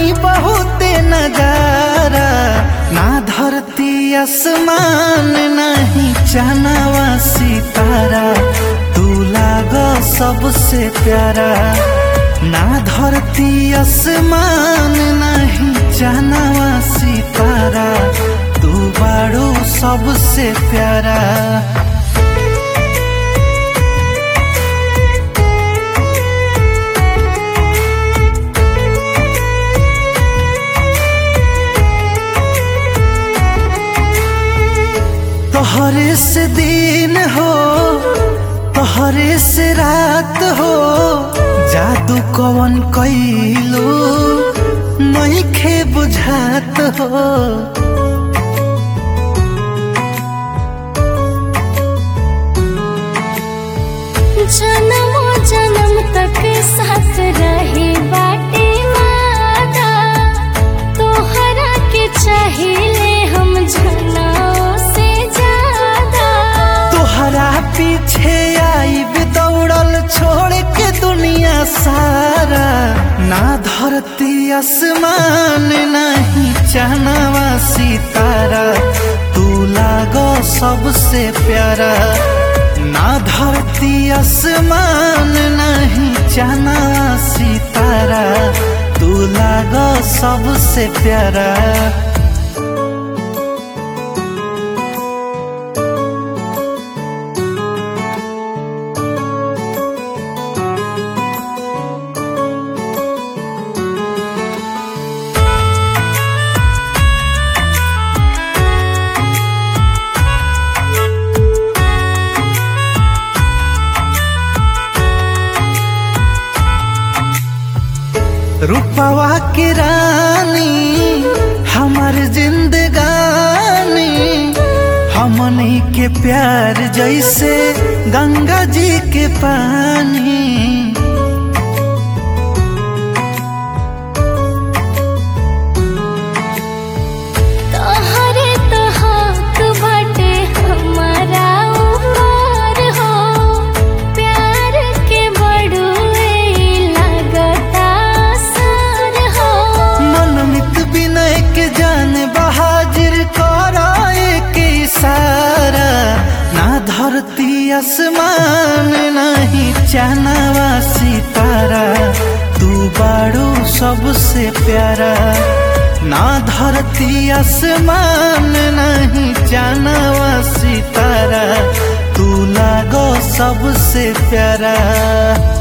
देखनी बहुत नजारा ना धरती आसमान नहीं चनावा सितारा तू लाग सबसे प्यारा ना धरती आसमान नहीं चनावा सितारा तू बाड़ू सबसे प्यारा तोहरे से दिन हो तोहरे से रात हो जादू कवन कैलो नहीं खे बुझात हो जन्मो जन्म तक साथ रहे बाटे वादा तोहरा के चाहिले हम जनाओ से ज्यादा तोहरा पीछे आई दौड़ल छोड़ के दुनिया सारा ना धरती आसमान नहीं चनावा सितारा तू लागो सबसे प्यारा ना धरती आसमान नहीं चनावा सितारा तू लागो सबसे प्यारा रूपवा की रानी हमार जिंदगानी हमनी के प्यार जैसे गंगा जी के पानी तोहरे तो हक बाटे हमारा ऊपर हो प्यार के बड़ुए लगता सर हो मनमित विनय के जान बहाजिर कराए के इशारा ना धरती आसमान नहीं चनावा सितारा तू बाड़ू सबसे प्यारा ना धरती आसमान नहीं चनावा सितारा तू लागो सबसे प्यारा